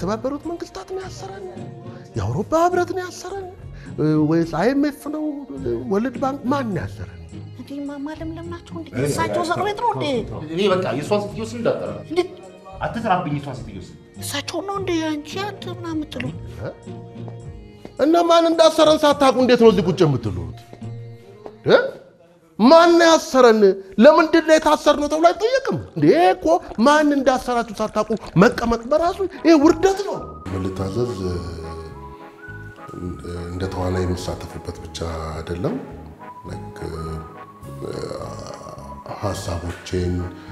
የተባበሩት መንግስታት ነው ያሰረን? የአውሮፓ ህብረት ነው ያሰረን? ወይስ አይኤምኤፍ ነው? ወርልድ ባንክ ማን ነው ያሰረን? እንዴ ማለምለም ናቸው እንዴ? እሳቸው እስር ቤት ነው እንዴ? እኔ በቃ የእሷን ሴትዮ ስም እንዳጠራ እንዴ አትጥራብኝ። የእሷን ሴትዮ ስም እሳቸው ነው እንዴ? አንቺ አንተ ምናምን የምትለው እና ማን እንዳሰረን ሳታውቁ እንዴት ነው እዚህ ቁጭ የምትሉት? እ? ማን ነው ያሰረን? ለምንድን ነው የታሰርነው ተብሎ አይጠየቅም እንዴ? ይሄ እኮ ማን እንዳሰራችሁ ሳታውቁ መቀመጥ በራሱ ይሄ ውርደት ነው። ልታዘዝ እንደ ተዋናይ የምሳተፍበት ብቻ አይደለም። ላይክ ሀሳቦቼን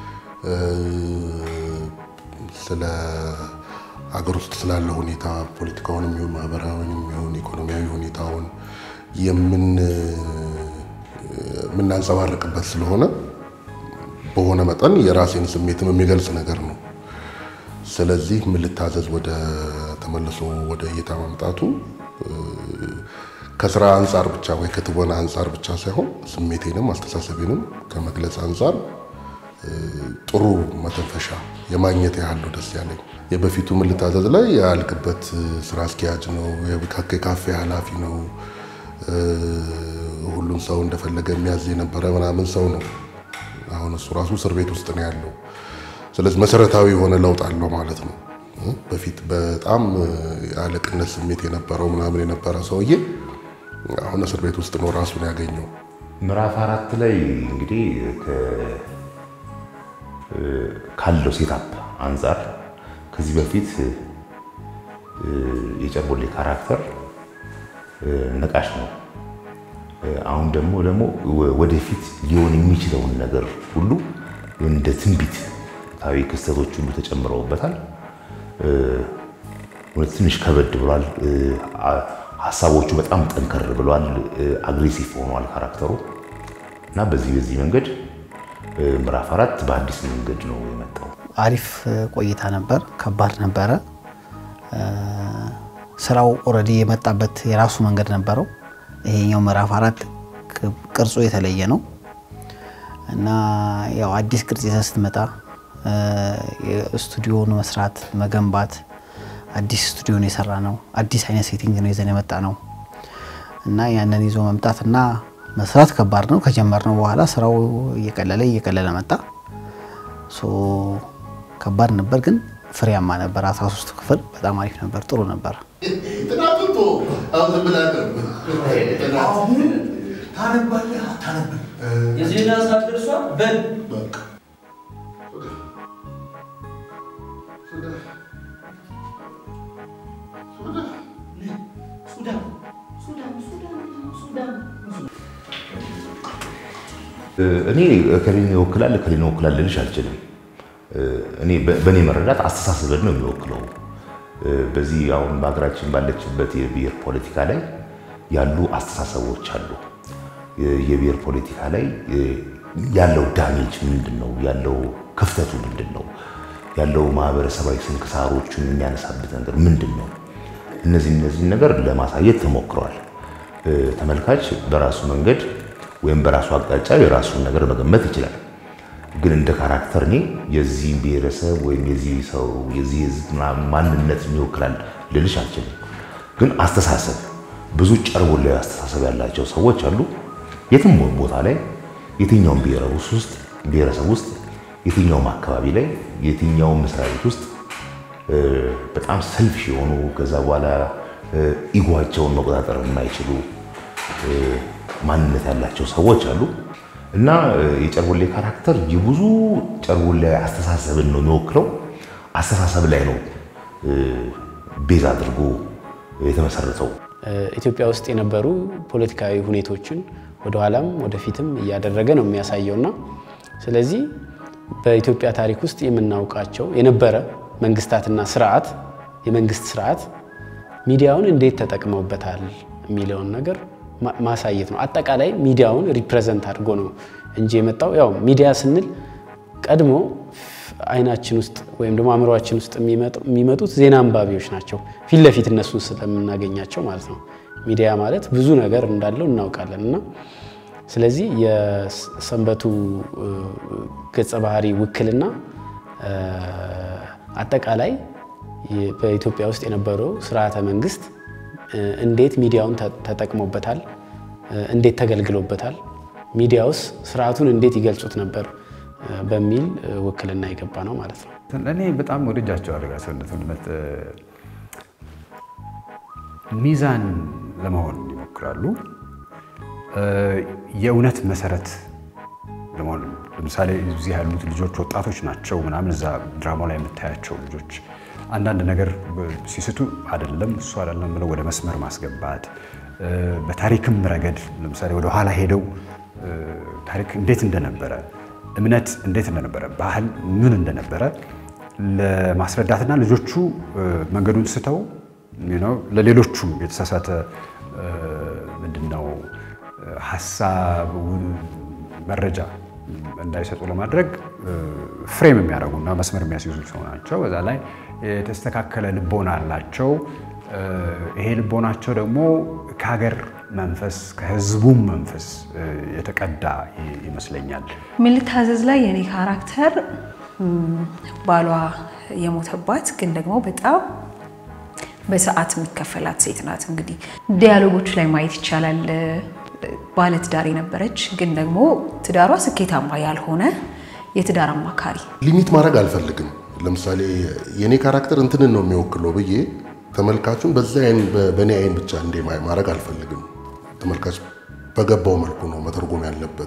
ስለ ሀገር ውስጥ ስላለው ሁኔታ ፖለቲካውንም ይሁን ማህበራዊንም ይሁን ኢኮኖሚያዊ ሁኔታውን የምን የምናንጸባርቅበት ስለሆነ በሆነ መጠን የራሴን ስሜትም የሚገልጽ ነገር ነው። ስለዚህ ምን ልታዘዝ ወደ ተመልሶ ወደ እይታ ማምጣቱ ከስራ አንጻር ብቻ ወይ ከትወና አንጻር ብቻ ሳይሆን ስሜቴንም አስተሳሰቤንም ከመግለጽ አንጻር ጥሩ መተንፈሻ የማግኘት ያህል ነው ደስ ያለኝ። የበፊቱ ምን ልታዘዝ ላይ ያልክበት ስራ አስኪያጅ ነው፣ የካፌ ኃላፊ ነው፣ ሁሉም ሰው እንደፈለገ የሚያዝ የነበረ ምናምን ሰው ነው። አሁን እሱ ራሱ እስር ቤት ውስጥ ነው ያለው። ስለዚህ መሰረታዊ የሆነ ለውጥ አለው ማለት ነው። በፊት በጣም የአለቅነት ስሜት የነበረው ምናምን የነበረ ሰውዬ አሁን እስር ቤት ውስጥ ነው ራሱን ያገኘው። ምዕራፍ አራት ላይ እንግዲህ ካለው ሴታፕ አንጻር ከዚህ በፊት የጨርቦሌ ካራክተር ነቃሽ ነው። አሁን ደግሞ ደግሞ ወደፊት ሊሆን የሚችለውን ነገር ሁሉ እንደ ትንቢት ታዊ ክስተቶች ሁሉ ተጨምረውበታል። ትንሽ ከበድ ብሏል። ሀሳቦቹ በጣም ጠንከር ብሏል። አግሬሲቭ ሆኗል ካራክተሩ እና በዚህ በዚህ መንገድ ምዕራፍ አራት በአዲስ መንገድ ነው የመጣው። አሪፍ ቆይታ ነበር። ከባድ ነበረ። ስራው ኦልሬዲ የመጣበት የራሱ መንገድ ነበረው። ይሄኛው ምዕራፍ አራት ቅርጹ የተለየ ነው እና ያው አዲስ ቅርጽ ይዘህ ስትመጣ ስቱዲዮን መስራት መገንባት፣ አዲስ ስቱዲዮን የሰራ ነው። አዲስ አይነት ሴቲንግ ነው ይዘን የመጣ ነው እና ያንን ይዞ መምጣት እና መስራት ከባድ ነው። ከጀመርነው በኋላ ስራው እየቀለለ እየቀለለ መጣ። ሶ ከባድ ነበር፣ ግን ፍሬያማ ነበር። 13 ክፍል በጣም አሪፍ ነበር፣ ጥሩ ነበር። ታነባለህ አታነብም? የዜና ሰዓት ደርሷል። በል እኔ እከሌን ይወክላል እከሌን ይወክላል ልልሽ አልችልም። እኔ በእኔ መረዳት አስተሳሰብን ነው የሚወክለው። በዚህ አሁን በሀገራችን ባለችበት የብሔር ፖለቲካ ላይ ያሉ አስተሳሰቦች አሉ። የብሔር ፖለቲካ ላይ ያለው ዳሜጅ ምንድን ነው? ያለው ክፍተቱ ምንድን ነው? ያለው ማህበረሰባዊ ስንክሳሮቹን የሚያነሳበት ነገር ምንድን ነው? እነዚህ እነዚህ ነገር ለማሳየት ተሞክረዋል። ተመልካች በራሱ መንገድ ወይም በራሱ አቅጣጫ የራሱን ነገር መገመት ይችላል። ግን እንደ ካራክተር እኔ የዚህ ብሔረሰብ ወይም የዚህ ሰው የዚህ ህዝብ ማንነት ይወክላል ልልሽ አልችልም። ግን አስተሳሰብ ብዙ ጨርቦላ አስተሳሰብ ያላቸው ሰዎች አሉ። የትም ቦታ ላይ የትኛውም ብሔረሰብ ውስጥ ብሔረሰብ ውስጥ የትኛውም አካባቢ ላይ የትኛውም መስሪያ ቤት ውስጥ በጣም ሰልፊሽ የሆኑ ከዛ በኋላ ኢጓቸውን መቆጣጠር የማይችሉ ማንነት ያላቸው ሰዎች አሉ እና የጨርቦሌ ካራክተር የብዙ ጨርቦሌ አስተሳሰብን ነው የሚወክለው። አስተሳሰብ ላይ ነው ቤዝ አድርጎ የተመሰረተው። ኢትዮጵያ ውስጥ የነበሩ ፖለቲካዊ ሁኔቶችን ወደኋላም ወደፊትም እያደረገ ነው የሚያሳየውና ስለዚህ በኢትዮጵያ ታሪክ ውስጥ የምናውቃቸው የነበረ መንግስታትና ስርዓት የመንግስት ስርዓት ሚዲያውን እንዴት ተጠቅመውበታል የሚለውን ነገር ማሳየት ነው። አጠቃላይ ሚዲያውን ሪፕሬዘንት አድርጎ ነው እንጂ የመጣው ያው ሚዲያ ስንል ቀድሞ አይናችን ውስጥ ወይም ደግሞ አእምሯችን ውስጥ የሚመጡት ዜና አንባቢዎች ናቸው፣ ፊት ለፊት እነሱን ስለምናገኛቸው ማለት ነው። ሚዲያ ማለት ብዙ ነገር እንዳለው እናውቃለን እና ስለዚህ የሰንበቱ ገጸ ባህሪ ውክልና አጠቃላይ በኢትዮጵያ ውስጥ የነበረው ስርዓተ መንግስት እንዴት ሚዲያውን ተጠቅሞበታል፣ እንዴት ተገልግሎበታል፣ ሚዲያውስ ስርዓቱን እንዴት ይገልጹት ነበር በሚል ውክልና የገባ ነው ማለት ነው። እኔ በጣም ወደጃቸዋለሁ ጋሰነት እውነት ሚዛን ለመሆን ይሞክራሉ። የእውነት መሰረት ለመሆን ለምሳሌ እዚህ ያሉት ልጆች ወጣቶች ናቸው ምናምን እዛ ድራማው ላይ የምታያቸው ልጆች አንዳንድ ነገር ሲስቱ አይደለም እሱ አይደለም ብለው ወደ መስመር ማስገባት በታሪክም ረገድ ለምሳሌ ወደ ኋላ ሄደው ታሪክ እንዴት እንደነበረ እምነት እንዴት እንደነበረ ባህል ምን እንደነበረ ለማስረዳትና ልጆቹ መንገዱን ስተው ለሌሎቹም የተሳሳተ ምንድነው ሀሳብ መረጃ እንዳይሰጡ ለማድረግ ፍሬም የሚያደርጉና መስመር የሚያስይዙ ሰው ናቸው። በዛ ላይ የተስተካከለ ልቦና አላቸው። ይሄ ልቦናቸው ደግሞ ከሀገር መንፈስ ከህዝቡም መንፈስ የተቀዳ ይመስለኛል። ምን ልታዘዝ ላይ የኔ ካራክተር ባሏ የሞተባት ግን ደግሞ በጣም በሰዓት የሚከፈላት ሴት ናት። እንግዲህ ዲያሎጎች ላይ ማየት ይቻላል። ባለትዳር የነበረች ግን ደግሞ ትዳሯ ስኬታማ ያልሆነ የትዳር አማካሪ ሊሚት ማድረግ አልፈልግም። ለምሳሌ የኔ ካራክተር እንትንን ነው የሚወክለው ብዬ ተመልካቹን በዛ አይን በእኔ አይን ብቻ እንደ ማድረግ አልፈልግም። ተመልካች በገባው መልኩ ነው መተርጎም ያለበት።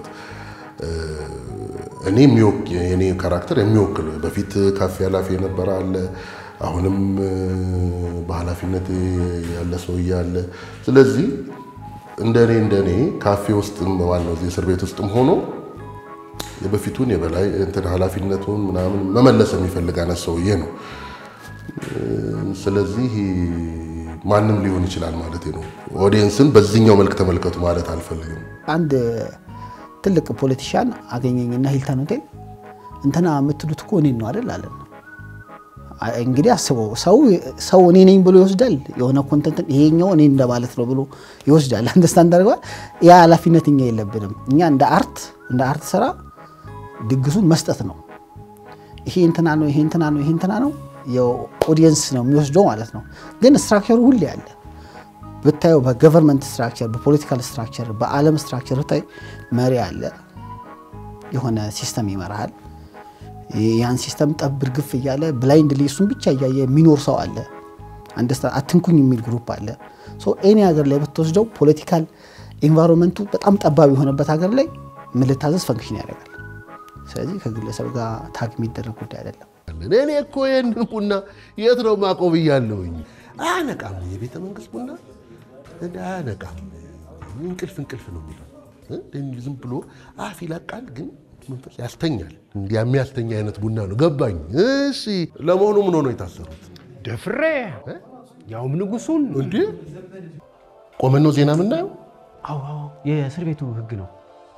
እኔ የኔ ካራክተር የሚወክል በፊት ካፌ ኃላፊ የነበረ አለ፣ አሁንም በኃላፊነት ያለ ሰውዬ አለ። ስለዚህ እንደኔ እንደኔ ካፌ ውስጥም ዋናው እዚህ እስር ቤት ውስጥም ሆኖ የበፊቱን የበላይ እንትን ኃላፊነቱን ምናምን መመለስ የሚፈልግ አይነት ሰውዬ ነው። ስለዚህ ማንም ሊሆን ይችላል ማለት ነው። ኦዲየንስን በዚህኛው መልክ ተመልከቱ ማለት አልፈልግም። አንድ ትልቅ ፖለቲሻን አገኘኝና ሂልተን ሆቴል እንትና የምትሉት እኮ እኔን ነው አይደል አለን። እንግዲህ አስበው ሰው ሰው እኔ ነኝ ብሎ ይወስዳል። የሆነ ኮንተንት ይሄኛው እኔ እንደማለት ነው ብሎ ይወስዳል። አንደርስታንድ አድርገዋል። ያ ኃላፊነት እኛ የለብንም። እኛ እንደ አርት እንደ አርት ስራ ድግሱን መስጠት ነው። ይሄ እንትና ነው፣ ይሄ እንትና ነው፣ ይሄ እንትና ነው የኦዲየንስ ነው የሚወስደው ማለት ነው። ግን ስትራክቸሩ ሁሌ አለ ብታየው፣ በገቨርንመንት ስትራክቸር፣ በፖለቲካል ስትራክቸር፣ በዓለም ስትራክቸር ብታይ መሪ አለ፣ የሆነ ሲስተም ይመራሃል። ያን ሲስተም ጠብ እርግፍ እያለ ብላይንድሊ እሱን ብቻ እያየ የሚኖር ሰው አለ። አትንኩኝ የሚል ግሩፕ አለ። ኤኒ ሀገር ላይ ብትወስደው ፖለቲካል ኤንቫይሮንመንቱ በጣም ጠባብ የሆነበት ሀገር ላይ ምን ልታዘዝ ፈንክሽን ያደርጋል። ስለዚህ ከግለሰብ ጋር ታግ የሚደረግ ጉዳይ አይደለም። እኔ እኮ ይህንን ቡና የት ነው ማቆም እያለሁኝ አያነቃም። የቤተ መንግስት ቡና እንደ አያነቃም። እንቅልፍ እንቅልፍ ነው የሚለው ዝም ብሎ አፍ ይለቃል፣ ግን መንፈስ ያስተኛል። እንዲያ የሚያስተኛ አይነት ቡና ነው። ገባኝ። እሺ፣ ለመሆኑ ምን ሆነው የታሰሩት? ደፍሬ ያውም ንጉሱን እንዴ ቆመን ነው ዜና የምናየው? አዎ አዎ፣ የእስር ቤቱ ህግ ነው።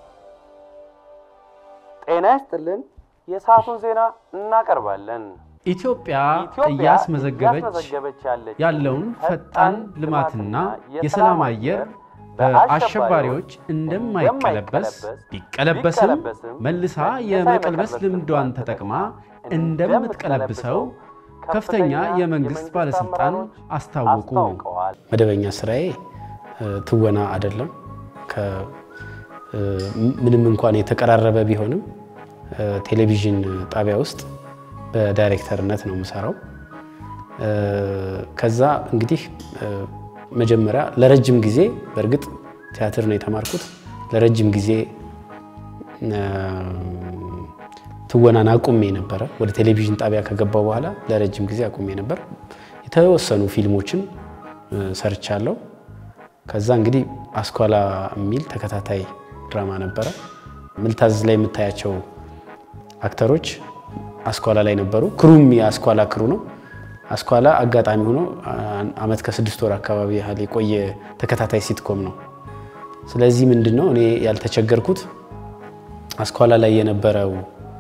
ጤና ይስጥልን። የሰዓቱን ዜና እናቀርባለን። ኢትዮጵያ ኢትዮጵያ እያስመዘገበች እያስመዘገበች ያለችው ያለውን ፈጣን ልማትና የሰላም አየር በአሸባሪዎች እንደማይቀለበስ ቢቀለበስም መልሳ የመቀልበስ ልምዷን ተጠቅማ እንደምትቀለብሰው ከፍተኛ የመንግስት ባለስልጣን አስታወቁ። መደበኛ ስራዬ ትወና አይደለም። ምንም እንኳን የተቀራረበ ቢሆንም ቴሌቪዥን ጣቢያ ውስጥ በዳይሬክተርነት ነው የምሰራው። ከዛ እንግዲህ መጀመሪያ ለረጅም ጊዜ በእርግጥ ቲያትር ነው የተማርኩት። ለረጅም ጊዜ ትወናን አቁሜ ነበረ። ወደ ቴሌቪዥን ጣቢያ ከገባው በኋላ ለረጅም ጊዜ አቁሜ ነበር። የተወሰኑ ፊልሞችን ሰርቻለሁ። ከዛ እንግዲህ አስኳላ የሚል ተከታታይ ድራማ ነበረ። ምልታዘዝ ላይ የምታያቸው አክተሮች አስኳላ ላይ ነበሩ። ክሩም የአስኳላ ክሩ ነው። አስኳላ አጋጣሚ ሆኖ አመት ከስድስት ወር አካባቢ ያህል የቆየ ተከታታይ ሲትኮም ነው። ስለዚህ ምንድን ነው እኔ ያልተቸገርኩት አስኳላ ላይ የነበረው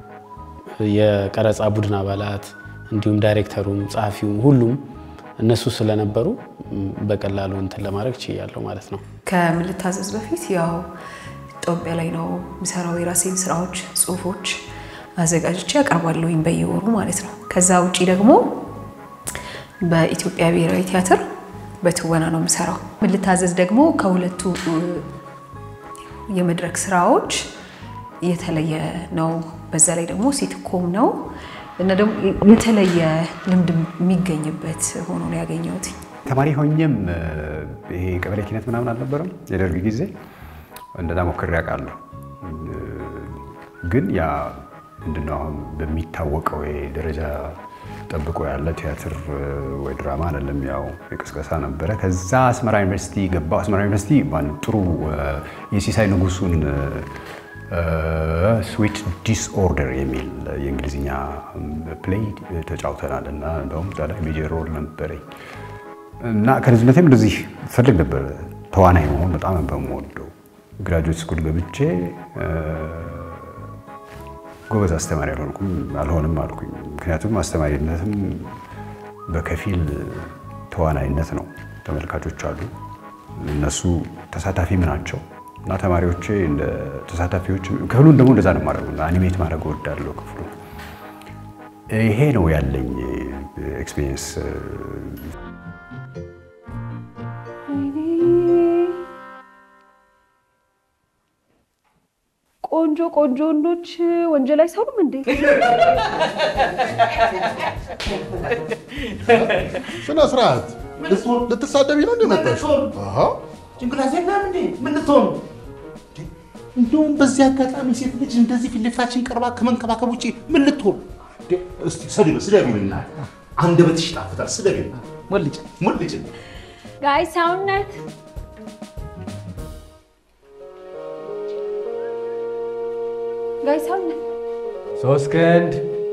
የቀረጻ ቡድን አባላት እንዲሁም ዳይሬክተሩም ጸሐፊውም ሁሉም እነሱ ስለነበሩ በቀላሉ እንትን ለማድረግ ችያለሁ ማለት ነው። ከምን ልታዘዝ በፊት ያው ኢትዮጵያ ላይ ነው የሚሰራው። የራሴን ስራዎች፣ ጽሁፎች አዘጋጅቼ ያቀርባለሁኝ በየወሩ ማለት ነው። ከዛ ውጪ ደግሞ በኢትዮጵያ ብሔራዊ ቲያትር በትወና ነው የምሰራው። ምን ልታዘዝ ደግሞ ከሁለቱ የመድረክ ስራዎች የተለየ ነው። በዛ ላይ ደግሞ ሲትኮም ነው እና ደግሞ የተለየ ልምድ የሚገኝበት ሆኖ ነው ያገኘሁት። ተማሪ ሆኜም ይሄ ቀበሌ ኪነት ምናምን አልነበረም የደርግ ጊዜ እንደዛ ሞክሬ አውቃለሁ። ግን ያ ምንድነው አሁን በሚታወቀው ደረጃ ጠብቆ ያለ ቲያትር ወይ ድራማ አይደለም። ያው የቅስቀሳ ነበረ። ከዛ አስመራ ዩኒቨርሲቲ ገባሁ። አስመራ ዩኒቨርሲቲ ጥሩ የሲሳይ ንጉሱን ስዊት ዲስኦርደር የሚል የእንግሊዝኛ ፕሌይ ተጫውተናል እና እንደውም እዛ ላይ ሜጀር ሮል ነበረኝ እና ከልጅነቴም እንደዚህ ፈልግ ነበር ተዋናይ መሆን በጣም በምወደው ግራጁዌት ስኩል ገብቼ ጎበዝ አስተማሪ አልሆንኩም አልሆንም አልኩኝ። ምክንያቱም አስተማሪነትም በከፊል ተዋናይነት ነው። ተመልካቾች አሉ፣ እነሱ ተሳታፊም ናቸው እና ተማሪዎቼ እንደ ተሳታፊዎች ክፍሉን ደግሞ እንደዛ ነው ማድረጉ አኒሜት ማድረግ እወዳለሁ ክፍሉ። ይሄ ነው ያለኝ ኤክስፒሪየንስ። ቆንጆ ቆንጆ ወንዶች ወንጀል አይሰሩም እንዴ? ስነ ስርዓት ልትሳደቢ ነው እንደመጣሽ? ጭንቅላት የለም እንዴ? ምን ልትሆኑ? እንደውም በዚህ አጋጣሚ ሴት ልጅ እንደዚህ ፊት ለፊታችን ቀርባ ከመንከባከብ ውጭ ምን ልትሆኑ? እስቲ ስደቢ ስደቢና አንደበትሽ ይጣፍጣል። ስደቢ ሞልጭ ሞልጭ ጋይ ሰውነት ጋይ ሰውነት ሶስት ክንድ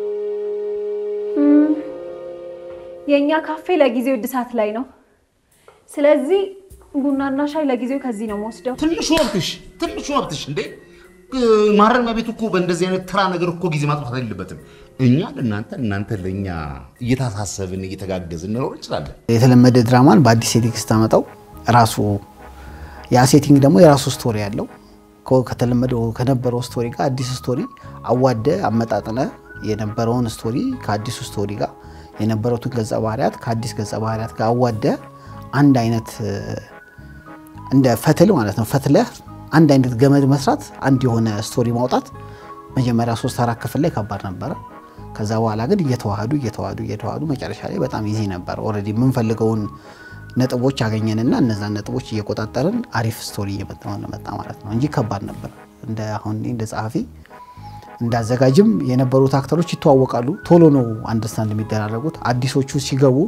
የእኛ ካፌ ለጊዜው እድሳት ላይ ነው። ስለዚህ ቡናና ሻይ ለጊዜው ከዚህ ነው የምወስደው። ትንሹ መብትሽ ትንሹ መብትሽ እንዴ ማረሚያ ቤት እኮ በእንደዚህ አይነት ተራ ነገር እኮ ጊዜ ማጥፋት የለበትም። እኛ ለእናንተ እናንተ ለእኛ እየታሳሰብን እየተጋገዝን እንኖር እንችላለን። የተለመደ ድራማን በአዲስ ሴቲንግ ስታመጣው ራሱ ያ ሴቲንግ ደግሞ የራሱ ስቶሪ ያለው ከተለመደው ከነበረው ስቶሪ ጋር አዲስ ስቶሪ አዋደ አመጣጥነ የነበረውን ስቶሪ ከአዲሱ ስቶሪ ጋር የነበሩትን ገጸ ባህሪያት ከአዲስ ገጸ ባህሪያት ጋር አዋደ አንድ አይነት እንደ ፈትል ማለት ነው ፈትለህ አንድ አይነት ገመድ መስራት አንድ የሆነ ስቶሪ ማውጣት መጀመሪያ ሶስት አራት ክፍል ላይ ከባድ ነበረ። ከዛ በኋላ ግን እየተዋሃዱ እየተዋሃዱ እየተዋሃዱ መጨረሻ ላይ በጣም ይዚ ነበር። ኦልሬዲ የምንፈልገውን ነጥቦች አገኘንና እነዛን ነጥቦች እየቆጣጠርን አሪፍ ስቶሪ እየመጣ መጣ ማለት ነው እንጂ ከባድ ነበር። እንደ አሁን እንደ ጸሐፊ እንዳዘጋጅም የነበሩት አክተሮች ይተዋወቃሉ። ቶሎ ነው አንደርስታንድ የሚደራረጉት። አዲሶቹ ሲገቡ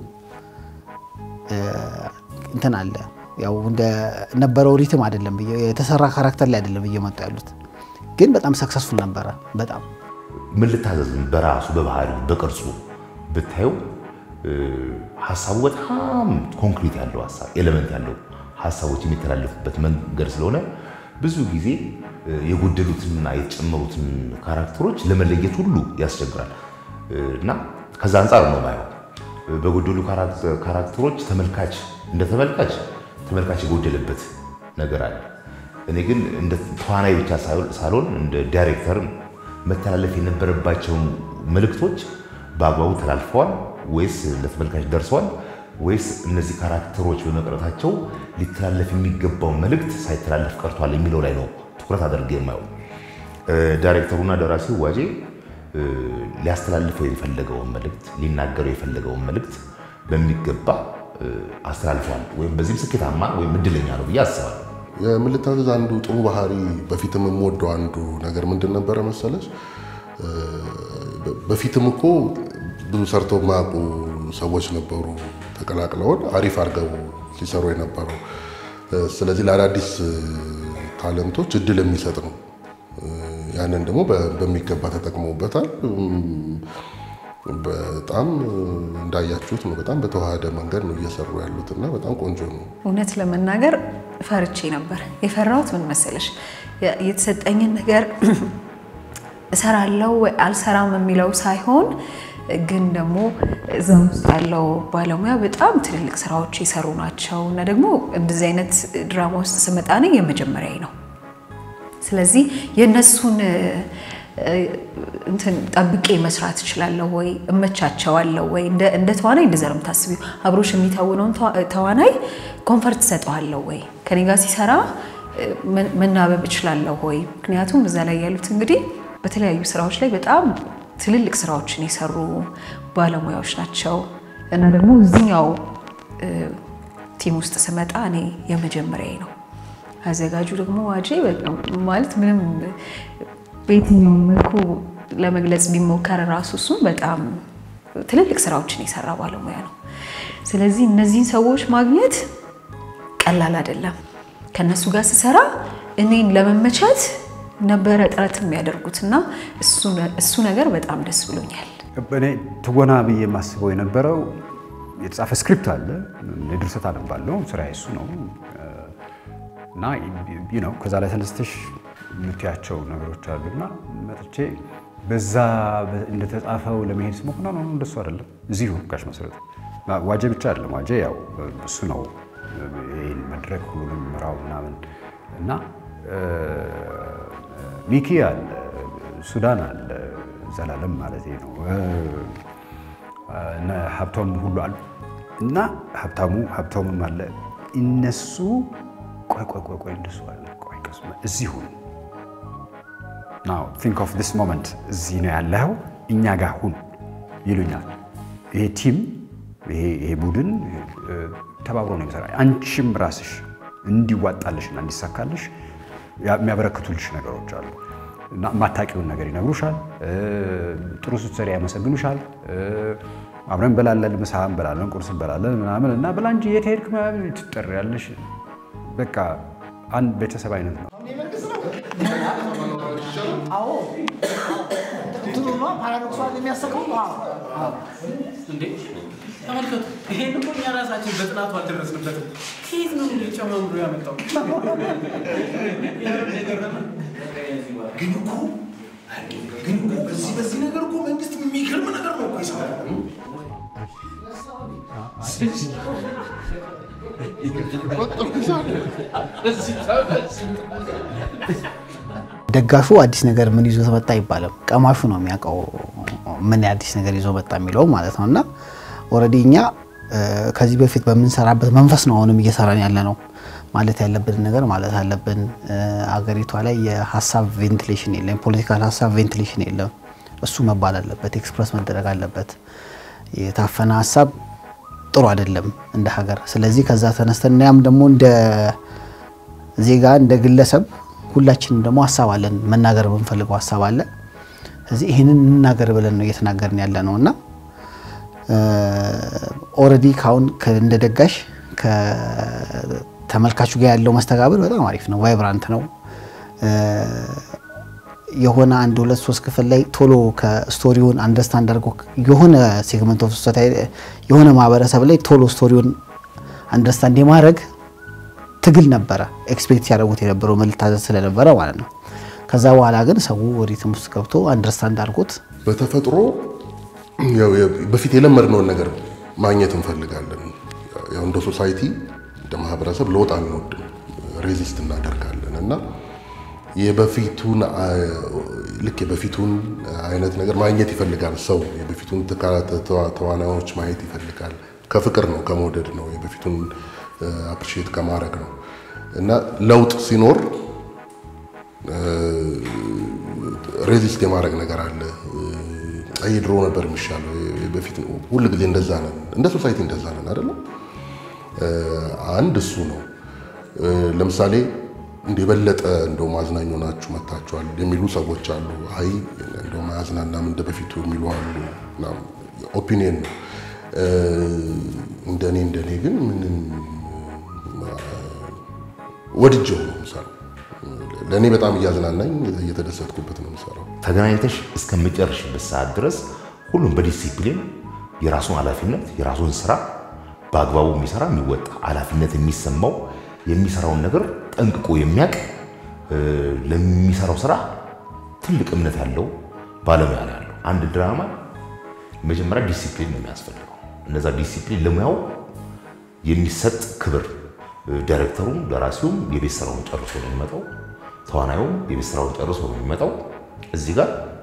እንትን አለ ያው እንደነበረው ሪትም አይደለም የተሰራ ካራክተር ላይ አይደለም እየመጡ ያሉት፣ ግን በጣም ሰክሰስፉል ነበረ። በጣም ምን ልታዘዝ በራሱ በባህሪ በቅርጹ ብታየው ሀሳቡ በጣም ኮንክሪት ያለው ሀሳብ ኤሌመንት ያለው ሀሳቦች የሚተላለፉበት መንገድ ስለሆነ ብዙ ጊዜ የጎደሉትንና የተጨመሩትን ካራክተሮች ለመለየት ሁሉ ያስቸግራል እና ከዛ አንጻር ነው ማየው። በጎደሉ ካራክተሮች ተመልካች እንደ ተመልካች ተመልካች የጎደለበት ነገር አለ። እኔ ግን እንደ ተዋናይ ብቻ ሳልሆን እንደ ዳይሬክተር መተላለፍ የነበረባቸው መልእክቶች በአግባቡ ተላልፈዋል ወይስ ለተመልካች ደርሰዋል ወይስ እነዚህ ካራክተሮች በመቅረታቸው ሊተላለፍ የሚገባው መልእክት ሳይተላለፍ ቀርቷል የሚለው ላይ ነው ትኩረት አድርጌ የማየው። ዳይሬክተሩና ደራሲው ዋጄ ሊያስተላልፈው የፈለገውን መልእክት ሊናገረው የፈለገውን መልእክት በሚገባ አስተላልፈዋል። ወይም በዚህም ስኬታማ ወይም እድለኛ ነው ብዬ አስባለሁ። የምልታዘዝ አንዱ ጥሩ ባህሪ በፊትም የምወደው አንዱ ነገር ምንድን ነበረ መሰለች? በፊትም እኮ ብዙ ሰርተው የማያውቁ ሰዎች ነበሩ ተቀላቅለውን አሪፍ አድርገው ሲሰሩ የነበረው። ስለዚህ ለአዳዲስ ታለንቶች እድል የሚሰጥ ነው። ያንን ደግሞ በሚገባ ተጠቅመውበታል። በጣም እንዳያችሁት ነው። በጣም በተዋሃደ መንገድ ነው እየሰሩ ያሉት እና በጣም ቆንጆ ነው። እውነት ለመናገር ፈርቼ ነበር። የፈራሁት ምን መሰለሽ፣ የተሰጠኝን ነገር እሰራለሁ ወይ አልሰራም የሚለው ሳይሆን ግን ደግሞ እዛ ውስጥ ያለው ባለሙያ በጣም ትልልቅ ስራዎች የሰሩ ናቸው እና ደግሞ እንደዚህ አይነት ድራማ ውስጥ ስመጣ ነኝ የመጀመሪያ ነው። ስለዚህ የእነሱን እንትን ጠብቄ መስራት እችላለሁ ወይ እመቻቸዋለሁ ወይ? እንደ- እንደ ተዋናይ እንደዛ ነው የምታስቢው። አብሮሽ የሚታወነውን ተዋ- ተዋናይ ኮንፈርት ሰጠዋለሁ ወይ? ከኔ ጋር ሲሰራ እ፣ መ- መናበብ እችላለሁ ወይ? ምክንያቱም እዛ ላይ ያሉት እንግዲህ በተለያዩ ስራዎች ላይ በጣም ትልልቅ ስራዎችን የሰሩ ባለሙያዎች ናቸው እና ደግሞ እዚህኛው እ፣ ቲም ውስጥ ስመጣ እኔ የመጀመሪያዬ ነው። አዘጋጁ ደግሞ ዋጄ በጣም ማለት ምንም በየትኛውም መልኩ ለመግለጽ ቢሞከር ራሱ እሱም በጣም ትልልቅ ስራዎችን የሰራ ባለሙያ ነው። ስለዚህ እነዚህን ሰዎች ማግኘት ቀላል አይደለም። ከነሱ ጋር ስሰራ እኔን ለመመቻት ነበረ ጥረት የሚያደርጉት እና እሱ ነገር በጣም ደስ ብሎኛል። እኔ ትወና ብዬ የማስበው የነበረው የተጻፈ ስክሪፕት አለ፣ የድርሰት አነባለሁ፣ ስራ እሱ ነው እና you know ከዛ ላይ ተነስተሽ የምትያቸው ነገሮች አሉና መጥቼ በዛ እንደተጻፈው ለመሄድ ስሞክር ነው እንደሱ አይደለም። እዚሁ ጋሽ መሰረት ዋጄ ብቻ አይደለም። ዋጄ ያው እሱ ነው ይህን መድረክ ሁሉንም ምራው ምናምን እና ሚኪ አለ፣ ሱዳን አለ፣ ዘላለም ማለት ነው እነ ሀብታሙ ሁሉ አሉ እና ሀብታሙ ሀብታሙም አለ እነሱ ቆይ ቆይ ቆይ ቆይ እንደሱ አለ ቆይ ቀስ እዚሁ ናው ቲንክ ኦፍ ዲስ ሞመንት እዚህ ነው ያለኸው እኛ ጋር ሁን ይሉኛል። ይሄ ቲም ይሄ ቡድን ተባብሮ ነው የሚሰራ። አንቺም ራስሽ እንዲዋጣልሽና እንዲሳካልሽ የሚያበረክቱልሽ ነገሮች አሉ እና የማታውቂውን ነገር ይነግሩሻል። ጥሩ ስትሰሪ ያመሰግኑሻል። አብረን እንበላለን፣ ምሳ እንበላለን፣ ቁርስ እንበላለን ምናምን እና ብላ እንጂ የት ሄድክ ምናምን ትጠሪያለሽ። በቃ አንድ ቤተሰብ አይነት ነው። አዎ እንትኑ ነው ፓራዶክሷል የሚያሰቀው እንዴ ተመልከቱ። ይሄን እኮ እኛ ራሳችን በጥናቱ አልደረስንበትም። ከየት ነው እንግዲህ ጨማምሮ ያመጣው? ግን እኮ ግን እኮ በዚህ በዚህ ነገር እኮ መንግስት የሚገርም ነገር ነው እኮ የሰራው። ደጋሹ አዲስ ነገር ምን ይዞ መጣ አይባልም። ቀማሹ ነው የሚያውቀው ምን አዲስ ነገር ይዞ መጣ የሚለው ማለት ነው። እና ኦልሬዲ እኛ ከዚህ በፊት በምንሰራበት መንፈስ ነው አሁንም እየሰራን ያለ ነው። ማለት ያለብን ነገር ማለት አለብን። አገሪቷ ላይ የሀሳብ ቬንቲሌሽን የለም፣ የፖለቲካል ሀሳብ ቬንቲሌሽን የለም። እሱ መባል አለበት፣ ኤክስፕረስ መደረግ አለበት። የታፈነ ሀሳብ ጥሩ አይደለም እንደ ሀገር። ስለዚህ ከዛ ተነስተን እኛም ደግሞ እንደ ዜጋ እንደ ግለሰብ ሁላችንም ደግሞ ሀሳብ አለን፣ መናገር የምንፈልገው ሀሳብ አለ። ስለዚህ ይህንን እንናገር ብለን ነው እየተናገርን ያለ ነው እና ኦልሬዲ ካሁን እንደ ደጋሽ ከተመልካቹ ጋር ያለው መስተጋብር በጣም አሪፍ ነው፣ ቫይብራንት ነው። የሆነ አንድ ሁለት ሶስት ክፍል ላይ ቶሎ ከስቶሪውን አንደርስታንድ አድርጎ የሆነ ሴግመንት ኦፍ ሶሳይቲ የሆነ ማህበረሰብ ላይ ቶሎ ስቶሪውን አንደርስታንድ የማድረግ ትግል ነበረ። ኤክስፔክት ያደረጉት የነበረው መታዘዝ ስለነበረ ማለት ነው። ከዛ በኋላ ግን ሰው ሪትም ውስጥ ገብቶ አንደርስታንድ አድርጎት በተፈጥሮ በፊት የለመድነውን ነገር ማግኘት እንፈልጋለን። ያው እንደ ሶሳይቲ እንደ ማህበረሰብ ለውጥ አንወድም፣ ሬዚስት እናደርጋለን እና የበፊቱን ልክ የበፊቱን አይነት ነገር ማግኘት ይፈልጋል ሰው። የበፊቱን ተዋናዮች ማየት ይፈልጋል። ከፍቅር ነው ከመውደድ ነው የበፊቱን አፕሪሺየት ከማድረግ ነው እና ለውጥ ሲኖር ሬዚስት የማድረግ ነገር አለ። አይ ድሮ ነበር የሚሻለው በፊት ሁል ጊዜ እንደዛ ነን፣ እንደ ሶሳይቲ እንደዛ ነን አይደለም። አንድ እሱ ነው። ለምሳሌ እንደ የበለጠ እንደው ማዝናኝ ሆናችሁ መታችኋል የሚሉ ሰዎች አሉ። አይ እንደው ማያዝናናም እንደ በፊቱ የሚሉ አሉ። ኦፒኒየን ነው። እንደኔ እንደኔ ግን ምንም ወድጀው ነው የምሰራው። ለእኔ በጣም እያዝናናኝ እየተደሰትኩበት ነው የምሰራው። ተገናኝተሽ እስከሚጨርሽበት ሰዓት ድረስ ሁሉም በዲሲፕሊን የራሱን ኃላፊነት የራሱን ስራ በአግባቡ የሚሰራ የሚወጣ ኃላፊነት የሚሰማው የሚሰራውን ነገር ጠንቅቆ የሚያውቅ ለሚሰራው ስራ ትልቅ እምነት ያለው ባለሙያ ነው ያለው። አንድ ድራማ መጀመሪያ ዲሲፕሊን ነው የሚያስፈልገው። እነዛ ዲሲፕሊን ለሙያው የሚሰጥ ክብር ዳይሬክተሩም ደራሲውም የቤት ስራውን ጨርሶ ነው የሚመጣው። ተዋናዩም የቤት ስራውን ጨርሶ ነው የሚመጣው። እዚህ ጋር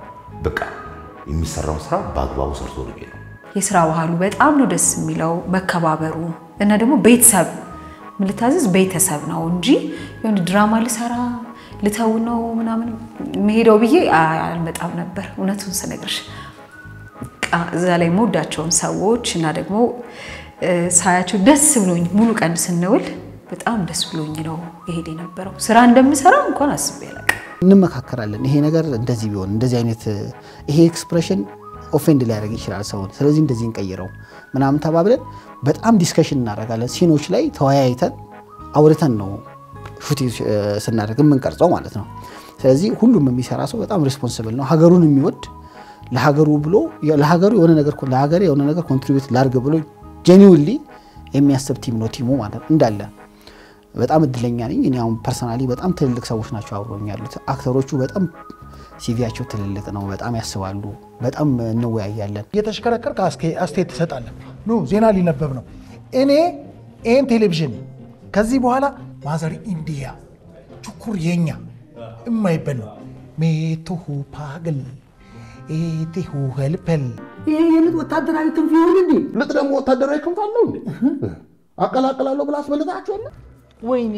በቃ የሚሰራውን ስራ በአግባቡ ሰርቶ ነው የሚሄደው። የስራ ባህሉ በጣም ነው ደስ የሚለው፣ መከባበሩ እና ደግሞ ቤተሰብ ምን ልታዘዝ ቤተሰብ ነው እንጂ የሆነ ድራማ ልሰራ ልተው ነው ምናምን መሄደው ብዬ አልመጣም ነበር። እውነቱን ስነግርሽ በቃ እዛ ላይ የምወዳቸውን ሰዎች እና ደግሞ ሳያቸው ደስ ብሎኝ ሙሉ ቀን ስንውል በጣም ደስ ብሎኝ ነው የሄድ የነበረው። ስራ እንደምሰራ እንኳን አስቤ አላውቅም። እንመካከራለን። ይሄ ነገር እንደዚህ ቢሆን እንደዚህ አይነት ይሄ ኤክስፕሬሽን ኦፌንድ ሊያደርግ ይችላል ሰውን፣ ስለዚህ እንደዚህ እንቀይረው ምናምን ተባብለን በጣም ዲስከሽን እናደርጋለን። ሲኖች ላይ ተወያይተን አውርተን ነው ሹቲ ስናደርግ የምንቀርጸው ማለት ነው። ስለዚህ ሁሉም የሚሰራ ሰው በጣም ሪስፖንስብል ነው። ሀገሩን የሚወድ ለሀገሩ ብሎ ለሀገሩ የሆነ ነገር ለሀገሬ የሆነ ነገር ኮንትሪቢዩት ላድርግ ብሎ ጄኒውንሊ የሚያስብ ቲም ነው ቲሙ ማለት እንዳለ በጣም እድለኛ ነኝ። እኔ አሁን ፐርሰናሊ በጣም ትልልቅ ሰዎች ናቸው አብረውኝ ያሉት። አክተሮቹ በጣም ሲቪያቸው ትልልቅ ነው። በጣም ያስባሉ። በጣም እንወያያለን። እየተሽከረከርክ አስተያየት ትሰጣለህ። ኑ ዜና ሊነበብ ነው። እኔ ይህን ቴሌቪዥን ከዚህ በኋላ ማዘር ኢንዲያ ቹኩር የኛ እማይበል ነው ሜቱሁ ፓግል ኤቴሁ ሄልፐል ይሄ የልጥ ወታደራዊ ክንፍ ይሁን እንዴ? ልጥ ደግሞ ወታደራዊ ክንፍ አለው እንዴ? አቀላቅላለሁ ብላ አስበልጣችኋለ። ወይኔ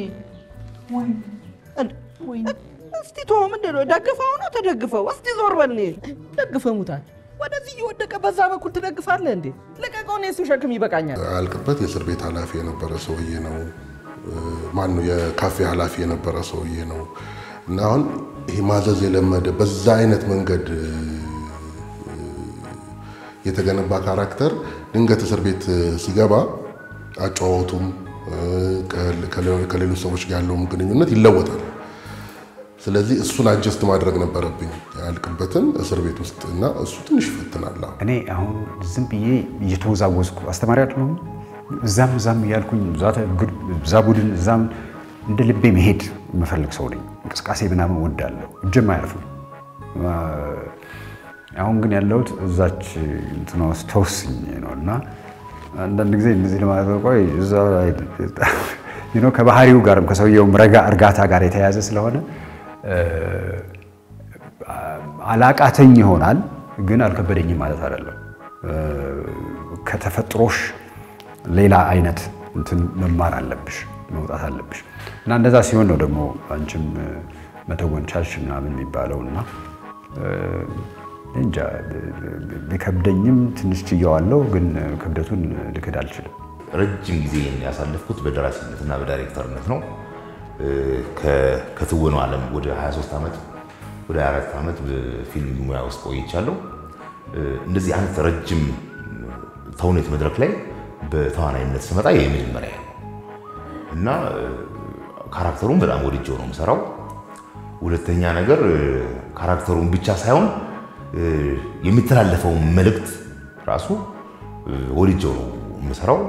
ወይኔ እስቲ ቶ ምንድን ነው ደግፈው ነው ተደግፈው? እስቲ ዞር በል እኔ ደግፈህ ሙታል። ወደዚህ እየወደቀ በዛ በኩል ትደግፋለህ እንዴ? ልቀቀው፣ እኔ እሱ ሸክም ይበቃኛል። አልቅበት የእስር ቤት ኃላፊ የነበረ ሰውዬ ነው። ማን ነው የካፌ ኃላፊ የነበረ ሰውዬ ነው። እና አሁን ይሄ ማዘዝ የለመደ በዛ አይነት መንገድ የተገነባ ካራክተር ድንገት እስር ቤት ሲገባ አጨዋወቱም ከሌሎች ሰዎች ጋር ያለውም ግንኙነት ይለወጣል። ስለዚህ እሱን አጀስት ማድረግ ነበረብኝ ያልቅበትን እስር ቤት ውስጥ እና እሱ ትንሽ ይፈትናል። እኔ አሁን ዝም ብዬ እየተወዛወዝኩ አስተማሪ አይደለሁም። እዛም እዛም እያልኩኝ እዛ ቡድን እዛም እንደ ልቤ መሄድ የምፈልግ ሰው ነኝ። እንቅስቃሴ ምናምን ወዳለሁ፣ እጅም አያርፍም። አሁን ግን ያለሁት እዛች እንትና ውስጥ ተወስኜ ነው እና አንዳንድ ጊዜ እነዚህ ለማለት ቆይ እዛ ከባህሪው ጋርም ከሰውየውም ረጋ እርጋታ ጋር የተያያዘ ስለሆነ አላቃተኝ ይሆናል፣ ግን አልከበደኝም ማለት አይደለም። ከተፈጥሮሽ ሌላ አይነት እንትን መማር አለብሽ፣ መውጣት አለብሽ እና እንደዛ ሲሆን ነው ደግሞ አንቺም መተወን ቻልሽ ምናምን የሚባለው እና እንጃ ቢከብደኝም ትንሽ ችየዋለሁ፣ ግን ክብደቱን ልክድ አልችልም። ረጅም ጊዜ ያሳለፍኩት በደራሲነትና በዳይሬክተርነት ነው። ከትወናው ዓለም ወደ 23 ዓመት ወደ 24 ዓመት በፊልም ሙያ ውስጥ ቆይቻለሁ። እንደዚህ አይነት ረጅም ተውኔት መድረክ ላይ በተዋናይነት ስመጣ የመጀመሪያ ነው እና ካራክተሩን በጣም ወድጄው ነው የምሰራው። ሁለተኛ ነገር ካራክተሩን ብቻ ሳይሆን የሚተላለፈውን መልእክት ራሱ ወድጄው ነው የምሰራው።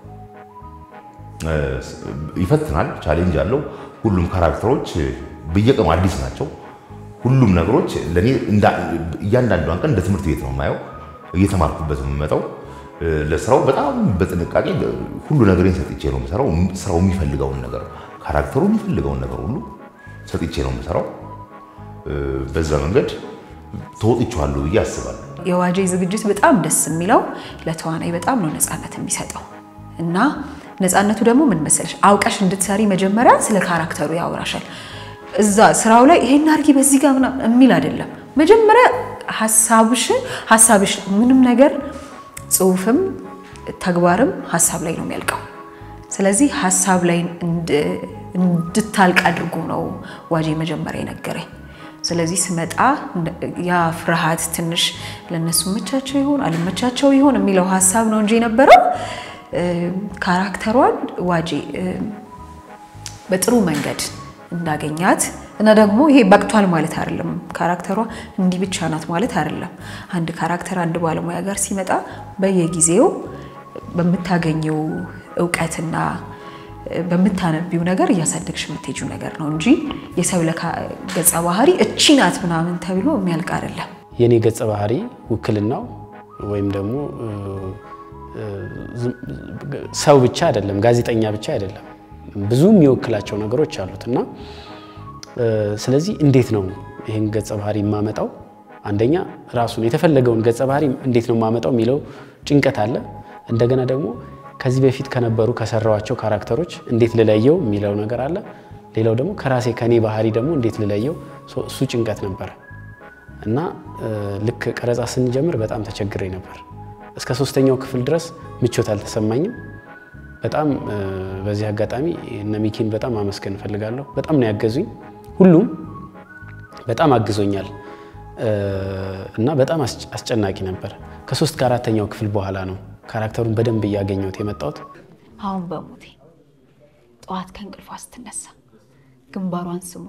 ይፈትናል፣ ቻሌንጅ አለው። ሁሉም ካራክተሮች በየቀኑ አዲስ ናቸው። ሁሉም ነገሮች ለእኔ እያንዳንዷን ቀን እንደ ትምህርት ቤት ነው የማየው፣ እየተማርኩበት ነው የምመጣው። ለስራው በጣም በጥንቃቄ ሁሉ ነገሬን ሰጥቼ ነው የምሰራው። ስራው የሚፈልገውን ነገር ካራክተሩ የሚፈልገውን ነገር ሁሉ ሰጥቼ ነው የምሰራው። በዛ መንገድ ተወጥቼዋለሁ ብዬ አስባለሁ። የዋጄ ዝግጅት በጣም ደስ የሚለው ለተዋናይ በጣም ነው ነፃነት የሚሰጠው እና ነፃነቱ ደግሞ ምን መሰለሽ፣ አውቀሽ እንድትሰሪ መጀመሪያ ስለ ካራክተሩ ያወራሻል። እዛ ስራው ላይ ይሄን አድርጊ በዚህ ጋር ምናምን የሚል አይደለም። መጀመሪያ ሀሳብሽ ሀሳብሽ ምንም ነገር ጽሁፍም ተግባርም ሀሳብ ላይ ነው የሚያልቀው። ስለዚህ ሀሳብ ላይ እንድታልቅ አድርጎ ነው ዋጄ መጀመሪያ የነገረኝ። ስለዚህ ስመጣ ያ ፍርሃት ትንሽ ለእነሱ መቻቸው ይሆን አልመቻቸው ይሆን የሚለው ሀሳብ ነው እንጂ የነበረው ካራክተሯን ዋጄ በጥሩ መንገድ እንዳገኛት እና ደግሞ ይሄ በቅቷል ማለት አይደለም። ካራክተሯ እንዲህ ብቻ ናት ማለት አይደለም። አንድ ካራክተር አንድ ባለሙያ ጋር ሲመጣ በየጊዜው በምታገኘው እውቀትና በምታነቢው ነገር እያሳደግሽ የምትሄጂው ነገር ነው እንጂ የሰብለ ገጸ ባህሪ እቺ ናት ምናምን ተብሎ የሚያልቅ አይደለም። የኔ ገጸ ባህሪ ውክልናው ወይም ደግሞ ሰው ብቻ አይደለም፣ ጋዜጠኛ ብቻ አይደለም። ብዙ የሚወክላቸው ነገሮች አሉት እና ስለዚህ እንዴት ነው ይህን ገጸ ባህሪ የማመጣው? አንደኛ ራሱን የተፈለገውን ገጸ ባህሪ እንዴት ነው የማመጣው የሚለው ጭንቀት አለ። እንደገና ደግሞ ከዚህ በፊት ከነበሩ ከሰራዋቸው ካራክተሮች እንዴት ልለየው የሚለው ነገር አለ። ሌላው ደግሞ ከራሴ ከኔ ባህሪ ደግሞ እንዴት ልለየው እሱ ጭንቀት ነበረ እና ልክ ቀረጻ ስንጀምር በጣም ተቸግሬ ነበር። እስከ ሶስተኛው ክፍል ድረስ ምቾት አልተሰማኝም። በጣም በዚህ አጋጣሚ እነ ሚኪን በጣም አመስገን እፈልጋለሁ። በጣም ነው ያገዙኝ። ሁሉም በጣም አግዞኛል እና በጣም አስጨናቂ ነበር። ከሶስት ከአራተኛው ክፍል በኋላ ነው ካራክተሩን በደንብ እያገኘሁት የመጣሁት። አሁን በሞቴ ጠዋት ከእንቅልፏ ስትነሳ ግንባሯን ስሙ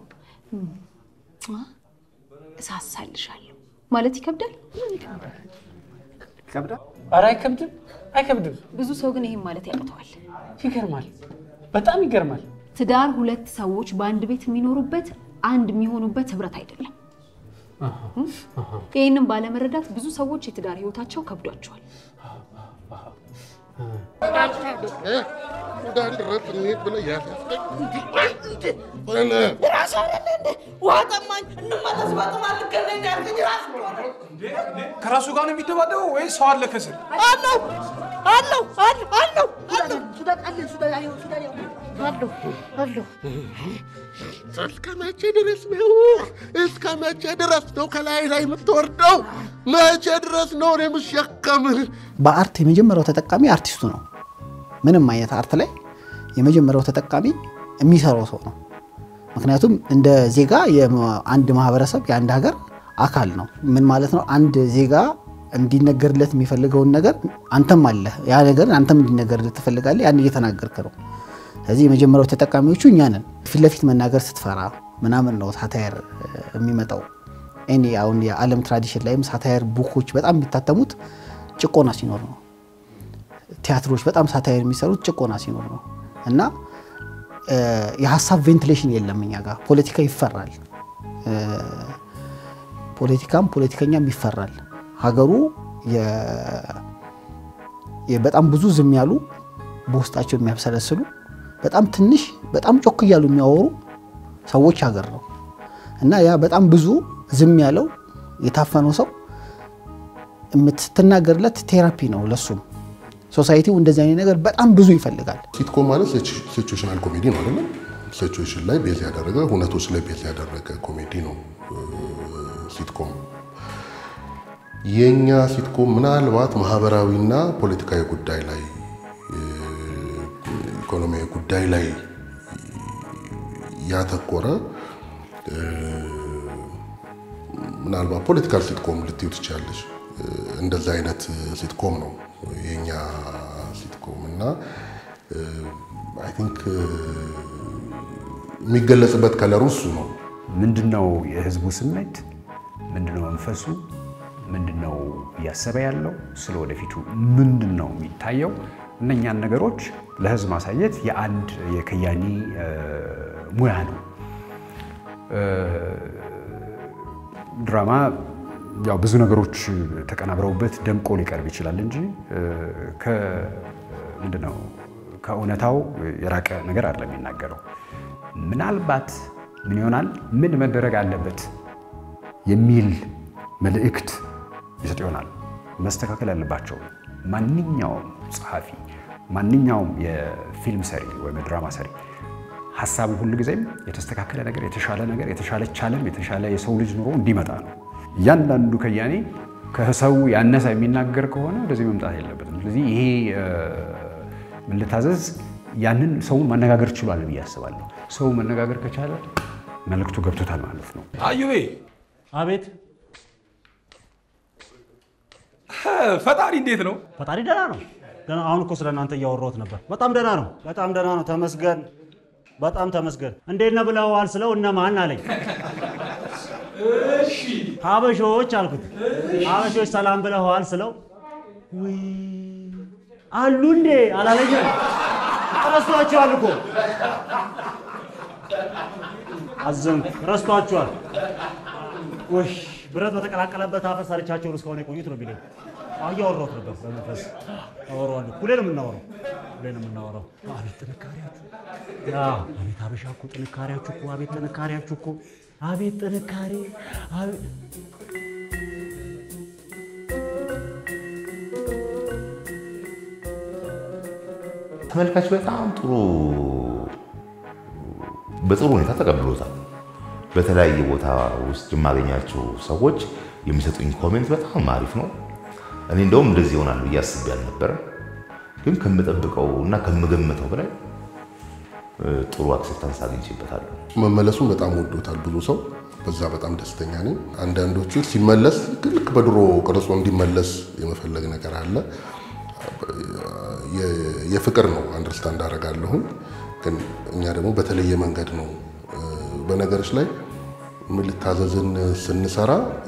እሳሳልሻለሁ ማለት ይከብዳል። ይከብዳል? ኧረ አይከብድም፣ አይከብድም። ብዙ ሰው ግን ይህም ማለት ያቅተዋል። ይገርማል፣ በጣም ይገርማል። ትዳር ሁለት ሰዎች በአንድ ቤት የሚኖሩበት አንድ የሚሆኑበት ህብረት አይደለም። ይህንም ባለመረዳት ብዙ ሰዎች የትዳር ህይወታቸው ከብዷቸዋል። ከራሱ ጋር ነው የሚደባደበው ወይ ሰው አለ ከስር? አለው አለው አለው አለው አለው ሱዳን አለ ሱዳን አለ ሱዳን አለው አለው እስከ መቼ ድረስ ነው? እስከ መቼ ድረስ ነው ከላይ ላይ የምትወርደው? መቼ ድረስ ነው እኔ የምሸከምህ? በአርት የመጀመሪያው ተጠቃሚ አርቲስቱ ነው። ምንም አይነት አርት ላይ የመጀመሪያው ተጠቃሚ የሚሰራው ሰው ነው። ምክንያቱም እንደ ዜጋ የአንድ ማህበረሰብ የአንድ ሀገር አካል ነው። ምን ማለት ነው? አንድ ዜጋ እንዲነገርለት የሚፈልገውን ነገር አንተም አለ ያ ነገር አንተም እንዲነገርለት ትፈልጋለህ። ያን እየተናገርክ ነው። ስለዚህ የመጀመሪያው ተጠቃሚዎቹ እኛ ነን። ፊት ለፊት መናገር ስትፈራ ምናምን ነው ሳታየር የሚመጣው። እኔ አሁን የዓለም ትራዲሽን ላይም ሳታየር ቡኮች በጣም የሚታተሙት ጭቆና ሲኖር ነው። ቲያትሮች በጣም ሳታየር የሚሰሩት ጭቆና ሲኖር ነው እና የሀሳብ ቬንቲሌሽን የለም እኛ ጋር። ፖለቲካ ይፈራል። ፖለቲካም ፖለቲከኛም ይፈራል። ሀገሩ በጣም ብዙ ዝም ያሉ በውስጣቸው የሚያብሰለስሉ በጣም ትንሽ በጣም ጮክ እያሉ የሚያወሩ ሰዎች ሀገር ነው እና ያ በጣም ብዙ ዝም ያለው የታፈነው ሰው የምትናገርለት ቴራፒ ነው ለሱም። ሶሳይቲው እንደዚህ አይነት ነገር በጣም ብዙ ይፈልጋል። ሲትኮም ማለት ሲቹዌሽናል ኮሜዲ ነው አይደለም? ሲቹዌሽን ላይ ቤዝ ያደረገ ሁነቶች ላይ ቤዝ ያደረገ ኮሜዲ ነው ሲትኮም። የኛ ሲትኮም ምናልባት ማህበራዊና ፖለቲካዊ ጉዳይ ላይ ኢኮኖሚያዊ ጉዳይ ላይ ያተኮረ ምናልባት ፖለቲካል ሲትኮም ልትዩ ትችላለች። እንደዛ አይነት ሲትኮም ነው የኛ ሲትኮም እና አይ ቲንክ የሚገለጽበት ከለሩ እሱ ነው። ምንድነው የህዝቡ ስሜት? ምንድነው መንፈሱ? ምንድነው እያሰበ ያለው? ስለ ወደፊቱ ምንድን ነው የሚታየው? እነኛን ነገሮች ለህዝብ ማሳየት የአንድ የከያኒ ሙያ ነው። ድራማ ያው ብዙ ነገሮች ተቀናብረውበት ደምቆ ሊቀርብ ይችላል እንጂ ምንድነው ከእውነታው የራቀ ነገር አይደለም የሚናገረው። ምናልባት ምን ይሆናል ምን መደረግ አለበት የሚል መልእክት ይሰጥ ይሆናል። መስተካከል ያለባቸው ማንኛውም ጸሐፊ፣ ማንኛውም የፊልም ሰሪ ወይም የድራማ ሰሪ ሀሳቡ ሁሉ ጊዜም የተስተካከለ ነገር፣ የተሻለ ነገር፣ የተሻለች ዓለም፣ የተሻለ የሰው ልጅ ኑሮ እንዲመጣ ነው። እያንዳንዱ ከያኔ ከሰው ያነሰ የሚናገር ከሆነ ወደዚህ መምጣት የለበትም። ስለዚህ ይሄ ምን ልታዘዝ ያንን ሰውን ማነጋገር ችሏል ብዬ አስባለሁ። ሰው መነጋገር ከቻለ መልእክቱ ገብቶታል ማለት ነው። አዩቤ አቤት ፈጣሪ እንዴት ነው? ፈጣሪ ደህና ነው። ገና አሁን እኮ ስለ እናንተ እያወራሁት ነበር። በጣም ደህና ነው። በጣም ደህና ነው። ተመስገን። በጣም ተመስገን። እንዴት ነህ ብለኸዋል ስለው እነማን አለኝ። እሺ ሀበሾች አልኩት። ሀበሾች ሰላም ብለኸዋል ስለው ውይ አሉ እንዴ አላለኝም። ረስቷቸዋል እኮ አዘንኩ። ረስቷቸዋል። ውይ ብረት በተቀላቀለበት አፈር ሰርቻቸውን እስካሁን የቆዩት ነው ቢለኝ እያወራሁት ነበር። በመንፈስ አወራዋለሁ። ሁሌ ነው የምናወራው፣ ሁሌ ነው የምናወራው። አቤት ጥንካሬያችሁ! ያ አቤት ሀበሻ እኮ ጥንካሬያችሁ እኮ አቤት ጥንካሬያችሁ እኮ አቤት ጥንካሬ! ተመልካች በጣም ጥሩ በጥሩ ሁኔታ ተቀብሎታል። በተለያየ ቦታ ውስጥ የማገኛቸው ሰዎች የሚሰጡኝ ኮሜንት በጣም አሪፍ ነው። እኔ እንደውም እንደዚህ ይሆናል ብዬ አስቤ አልነበረም፣ ግን ከምጠብቀው እና ከምገምተው በላይ ጥሩ አክሴፕታንስ አግኝቼበታለሁ። መመለሱን በጣም ወዶታል ብዙ ሰው። በዛ በጣም ደስተኛ ነኝ። አንዳንዶቹ ሲመለስ ልክ በድሮ ቅርጾ እንዲመለስ የመፈለግ ነገር አለ። የፍቅር ነው አንደርስታንድ አደርጋለሁኝ። ግን እኛ ደግሞ በተለየ መንገድ ነው በነገሮች ላይ ምን ልታዘዝን ስንሰራ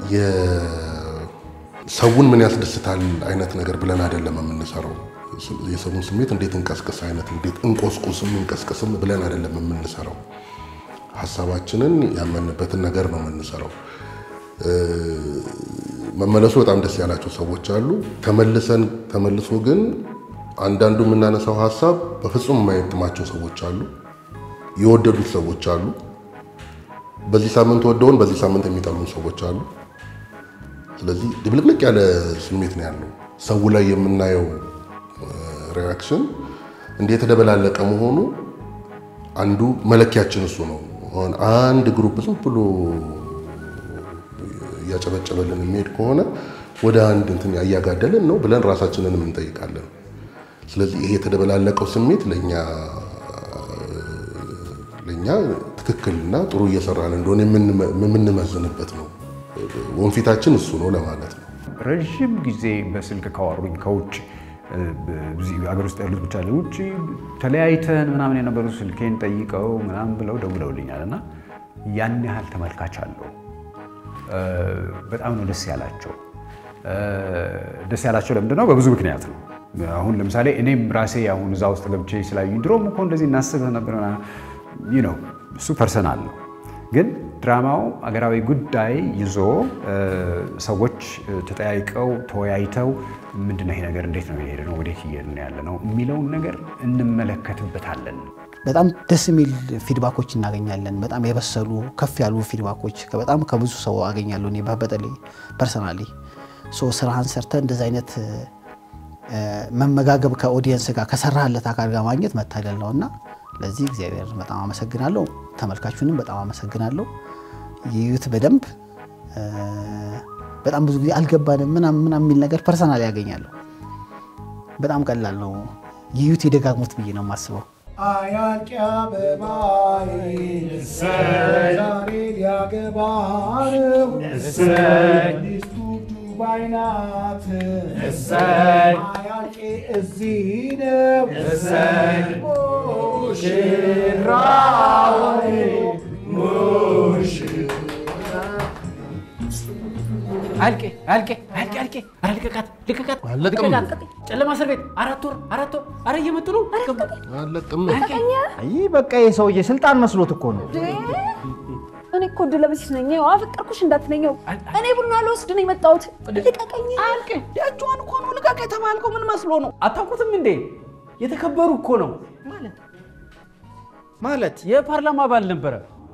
ሰውን ምን ያስደስታል አይነት ነገር ብለን አይደለም የምንሰራው። የሰውን ስሜት እንዴት እንቀስቅስ አይነት እንዴት እንቆስቁስም እንቀስቅስም ብለን አይደለም የምንሰራው። ሀሳባችንን ያመንበትን ነገር ነው የምንሰራው። መመለሱ በጣም ደስ ያላቸው ሰዎች አሉ። ተመልሰን ተመልሶ ግን አንዳንዱ የምናነሳው ሀሳብ በፍጹም የማይጥማቸው ሰዎች አሉ። የወደዱት ሰዎች አሉ። በዚህ ሳምንት ወደውን በዚህ ሳምንት የሚጠሉን ሰዎች አሉ። ስለዚህ ድብልቅልቅ ያለ ስሜት ነው ያለው። ሰው ላይ የምናየው ሪያክሽን እንደ የተደበላለቀ መሆኑ አንዱ መለኪያችን እሱ ነው። አሁን አንድ ግሩፕ ዝም ብሎ እያጨበጨበልን የሚሄድ ከሆነ ወደ አንድ እንትን እያጋደልን ነው ብለን ራሳችንንም እንጠይቃለን። ስለዚህ ይሄ የተደበላለቀው ስሜት ለእኛ ለእኛ ትክክልና ጥሩ እየሰራን እንደሆነ የምንመዝንበት ነው። ወንፊታችን እሱ ነው ለማለት ነው። ረዥም ጊዜ በስልክ ካወሩኝ ከውጭ ሀገር ውስጥ ያሉት ብቻ ውጭ ተለያይተን ምናምን የነበሩ ስልኬን ጠይቀው ምናምን ብለው ደውለውልኛል እና ያን ያህል ተመልካች አለው። በጣም ነው ደስ ያላቸው። ደስ ያላቸው ለምንድን ነው? በብዙ ምክንያት ነው። አሁን ለምሳሌ እኔም ራሴ አሁን እዛ ውስጥ ገብቼ ስላዩኝ ድሮም እኮ እንደዚህ እናስብ ነበር ነው እሱ ፐርሰናል ነው። ግን ድራማው አገራዊ ጉዳይ ይዞ ሰዎች ተጠያይቀው ተወያይተው ምንድነው ይሄ ነገር እንዴት ነው የሄደ ነው ወዴት እየሄድን ያለ ነው የሚለውን ነገር እንመለከትበታለን። በጣም ደስ የሚል ፊድባኮች እናገኛለን። በጣም የበሰሉ ከፍ ያሉ ፊድባኮች በጣም ከብዙ ሰው አገኛለሁ። እኔ በተለይ ፐርሰናሊ ስራህን ሰርተ እንደዚ አይነት መመጋገብ ከኦዲየንስ ጋር ከሰራህለት አካል ጋር ማግኘት መታደል ነው እና ለዚህ እግዚአብሔር በጣም አመሰግናለሁ። ተመልካቹንም በጣም አመሰግናለሁ። ይዩት በደንብ በጣም ብዙ ጊዜ አልገባንም ምናምን ምናምን የሚል ነገር ፐርሰናል ያገኛለሁ። በጣም ቀላል ነው። ይዩት የደጋግሙት ብዬ ነው የማስበው። አያልቅ አበባዬ ዛሬ ሊያገባ ነው ሚስቱ ዱባይ ናት አያልቄ እዚህ ነው ሙሽራው አልቄ አልቄ አልቄ አልቄ ኧረ ልቀቃት ልቀቃት አለቅም። ልቀቃት። ጨለማ እስር ቤት አራት ወር አራት ወር ኧረ እየመጡ ነው አለቅም። ይህ በቃ የሰውዬ ስልጣን መስሎት እኮ ነው። እኔ እኮ ድለበሲስ ነኝ። ያው አፈቀርኩሽ እንዳትነኘው። እኔ ቡና ልወስድ ነው የመጣሁት። ልቀቀኝ። አልቄ የእጇን እኮ ነው ልቀቅ የተባልከው። ምን መስሎ ነው? አታውቁትም እንዴ የተከበሩ እኮ ነው ማለት የፓርላማ አባል ነበረ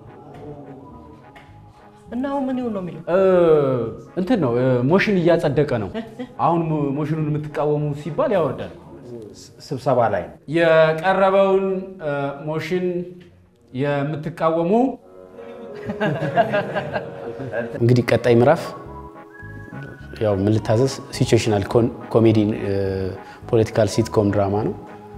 እና አሁን ምን ይሁን ነው የሚለው? እንትን ነው ሞሽን እያጸደቀ ነው አሁን ሞ- ሞሽኑን የምትቃወሙ ሲባል ያወርዳል ስብሰባ ላይ የቀረበውን ሞሽን የምትቃወሙ እንግዲህ ቀጣይ ምዕራፍ ያው ምን ልታዘዝ ሲቹዌሽናል ኮሜዲ ፖለቲካል ሲትኮም ድራማ ነው።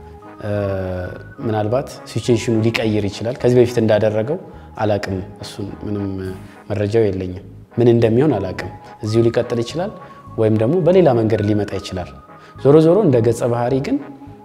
ምናልባት ሲቹዌሽኑ ሊቀይር ይችላል። ከዚህ በፊት እንዳደረገው አላቅም። እሱን ምንም መረጃው የለኝም። ምን እንደሚሆን አላቅም። እዚሁ ሊቀጥል ይችላል ወይም ደግሞ በሌላ መንገድ ሊመጣ ይችላል። ዞሮ ዞሮ እንደ ገጸ ባህሪ ግን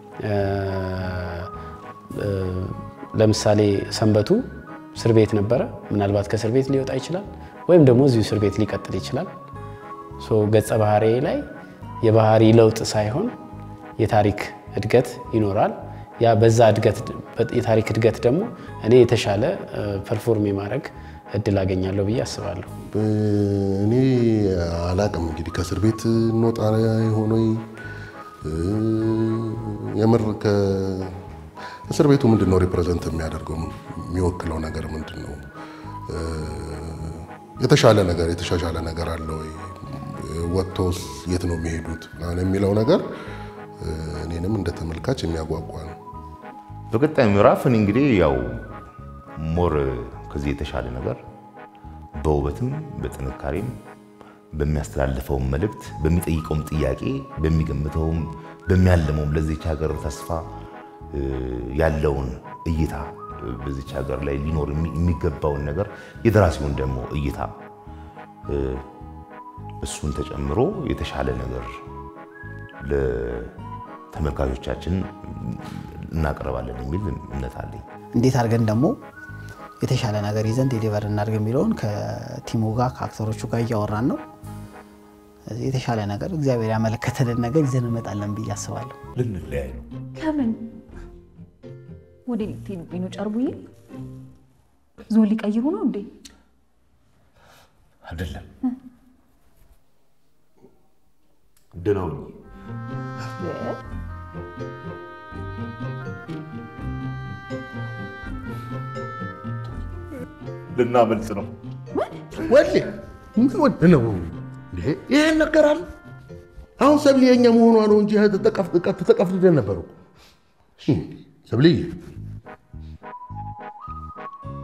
ለምሳሌ ሰንበቱ እስር ቤት ነበረ። ምናልባት ከእስር ቤት ሊወጣ ይችላል ወይም ደግሞ እዚሁ እስር ቤት ሊቀጥል ይችላል። ሶ ገጸ ባህሪ ላይ የባህሪ ለውጥ ሳይሆን የታሪክ እድገት ይኖራል። ያ በዛ እድገት የታሪክ እድገት ደግሞ እኔ የተሻለ ፐርፎርም የማድረግ እድል አገኛለሁ ብዬ አስባለሁ። እኔ አላቅም እንግዲህ ከእስር ቤት እንወጣ የሆነ የምር እስር ቤቱ ምንድን ነው ሪፕሬዘንት የሚያደርገው የሚወክለው ነገር ምንድን ነው? የተሻለ ነገር የተሻሻለ ነገር አለ ወይ? ወጥቶስ የት ነው የሚሄዱት ምናምን የሚለው ነገር እኔንም እንደ ተመልካች የሚያጓጓ ነው። በቀጣይ ምዕራፍ እኔ እንግዲህ ያው ሞር ከዚህ የተሻለ ነገር በውበትም በጥንካሬም በሚያስተላልፈውም መልእክት በሚጠይቀውም ጥያቄ በሚገምተውም በሚያልመውም ለዚች ሀገር ተስፋ እ፣ ያለውን እይታ እ፣ በዚች ሀገር ላይ ሊኖር የሚ- የሚገባውን ነገር የደራሲውን ደግሞ እይታ እ፣ እሱን ተጨምሮ የተሻለ ነገር ለተመልካቾቻችን እናቀርባለን የሚል እምነት አለኝ። እንዴት አድርገን ደግሞ የተሻለ ነገር ይዘን ዴሊቨር እናድርግ የሚለውን ከቲሙ ጋር ከአክተሮቹ ጋር እያወራን ነው። ስለዚህ የተሻለ ነገር እግዚአብሔር ያመለከተልን ነገር ይዘን እንመጣለን ብዬ አስባለሁ። ልንለያይ ነው። ከምን ወደ ልትሄዱብኝ ነው? ጨርቡዬ ዞን ሊቀይሩ ነው እንዴ? አይደለም ደህና ሁኚ። ልናመልጥ ነው። ወሌ ምን ወድ ነው እንዴ? ይሄን ነገራል። አሁን ሰብሊ የኛ መሆኗ ነው እንጂ ተጠቀፍልደን ነበሩ። ሰብልዬ